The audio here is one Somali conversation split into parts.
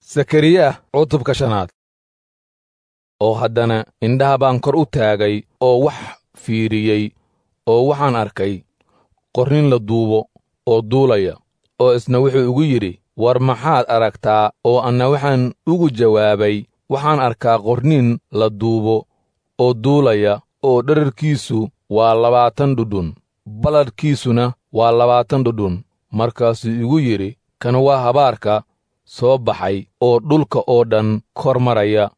sakariya cutubka shanaad oo haddana indhaha baan kor u taagay oo wax fiiriyey oo waxaan arkay qornin la duubo oo duulaya oo isna wuxuu igu yidhi war maxaad aragtaa oo anna waxaan ugu jawaabay waxaan arkaa qornin la duubo oo duulaya oo dherarkiisu waa labaatan dhudhun balladhkiisuna waa labaatan dhudhun markaasuu igu yidhi kan waa habaarka soo baxay oo dhulka oo dhan kor maraya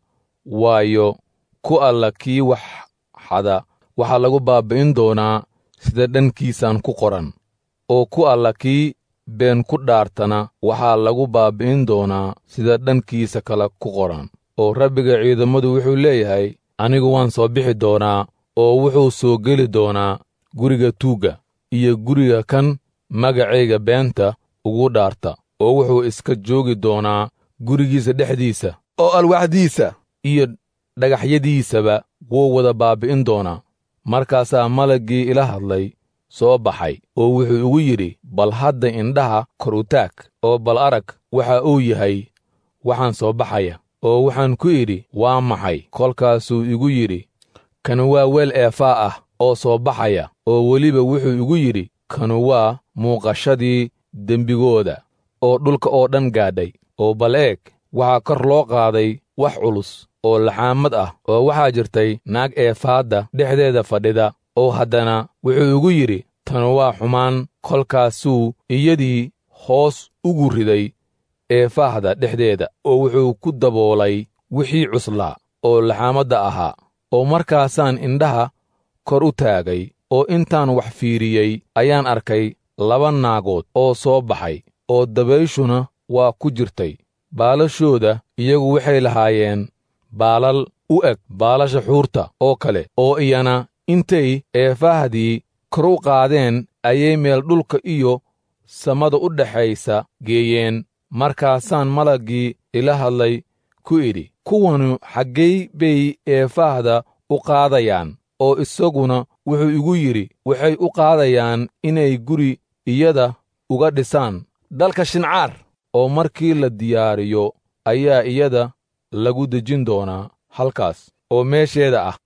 waayo ku alla kii wax xada waxaa lagu baabbi'in doonaa sida dhankiisan ku qoran oo ku alla kii been ku dhaartana waxaa lagu baabbi'in doonaa sida dhankiisa kale ku qoran oo rabbiga ciidammadu wuxuu leeyahay anigu waan soo bixi doonaa oo wuxuu soo geli doonaa guriga tuugga iyo guriga kan magacayga beenta ugu dhaarta oo wuxuu iska joogi doonaa gurigiisa dhexdiisa oo alwaxdiisa iyo dhagaxyadiisaba wuu wada baabbi'in doonaa markaasaa malaggii ila hadlay soo baxay oo wuxuu igu yidhi bal hadda indhaha kor u taag oo bal arag waxa uu yahay waxaan soo baxaya oo waxaan ku idhi waa maxay kolkaasuu igu yidhi kanu waa weel eefaa ah oo soo baxaya oo weliba wuxuu igu yidhi kanu waa muuqashadii dembigooda oo dhulka oo dhan gaadhay oo bal eeg waxaa kor loo qaaday wax culus oo laxaamad ah oo waxaa jirtay naag eefaadda dhexdeeda fadhida oo haddana wuxuu igu yidhi tanu waa xumaan kolkaasuu iyadii hoos ugu riday eefaahda dhexdeeda oo wuxuu ku daboolay wixii cuslaa oo laxaamadda ahaa oo markaasaan indhaha kor u taagay oo intaan wax fiiriyey ayaan arkay laba naagood oo soo baxay oo dabayshuna waa ku jirtay baalashooda iyagu waxay lahaayeen baalal u eg baalasha xuurta oo kale oo iyana intay eefaahdii kor u qaadeen ayay meel dhulka iyo samada u dhexaysa geeyeen markaasaan malaggii ila hadlay ku idhi kuwanu xaggay bay eefaahda u qaadayaan oo isaguna wuxuu igu yidhi waxay u qaadayaan inay guri iyada uga dhisaan dalka shincaar oo markii la diyaariyo ayaa iyada lagu dejin doonaa halkaas oo meesheeda ah